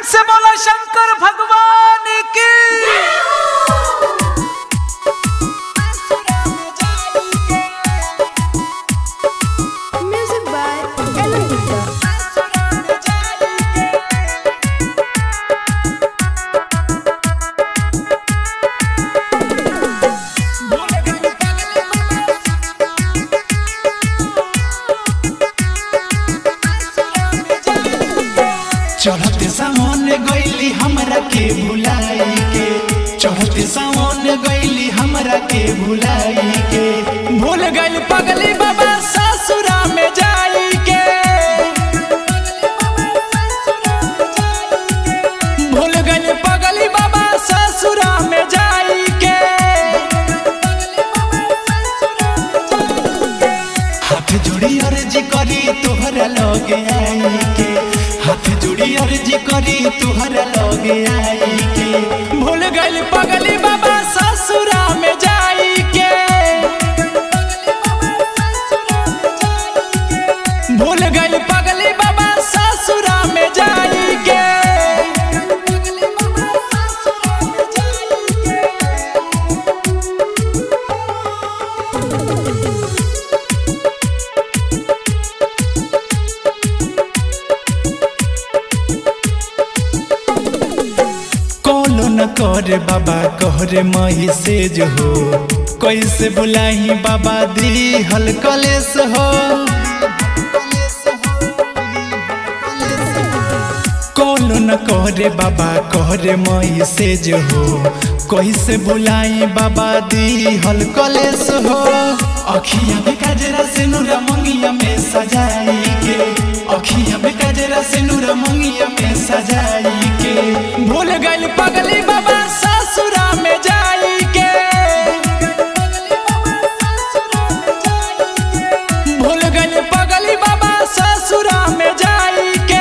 से बोला शंकर भगवान की Music by Ella Gupta. चढ़ते सावन गईली हमरा के भुलाई के चढ़ते सावन गईली हमरा के भुलाई के भूल गइल पगली बाबा ससुरा में जाई के भूल गइल पगली बाबा ससुरा में जाई के हाथ जोड़ी अर्जी करी तोहरा लगे आई के हाथ जोड़ी अर्जी करी तोहरा लगे आई के भूल गइल पगली बाबा ससुरा में जाई के भूल गइल पगली बाबा ससुरा में जाई के कौलो न करे बाबा कहरे मही से जो हो कैसे बुलाही बाबा दी हल कलेस हो कौलो न करे बाबा कहरे मही से जो हो कैसे बुलाई बाबा दी हल कलेस हो अखिया में काजरा से नूरा मंगिया में सजाई के अखिया में काजरा से नूरा मंगिया में सजाई के भूल गइल पगली बाबा ससुरा में जाई के भूल गइल पगली बाबा ससुरा में जाई के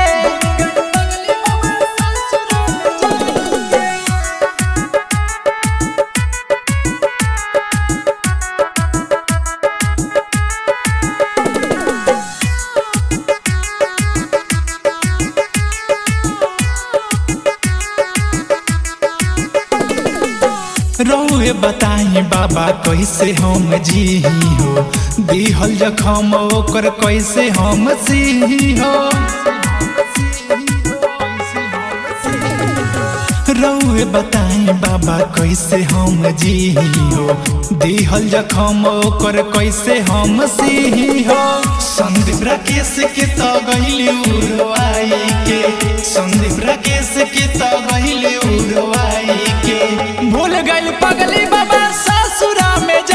रहुए बताई बाबा कैसे हम जी हो दिहल जखम ओकर कैसे हम सी हो रहुए बताई बाबा कैसे हम जी हो दिहल जखम ओकर कैसे हम सी हो संदीप राकेश के तो गइली उड़वाई के संदीप राकेश के तो गइली उड़वाई के भूल गइल पगली बाबा ससुरा में जा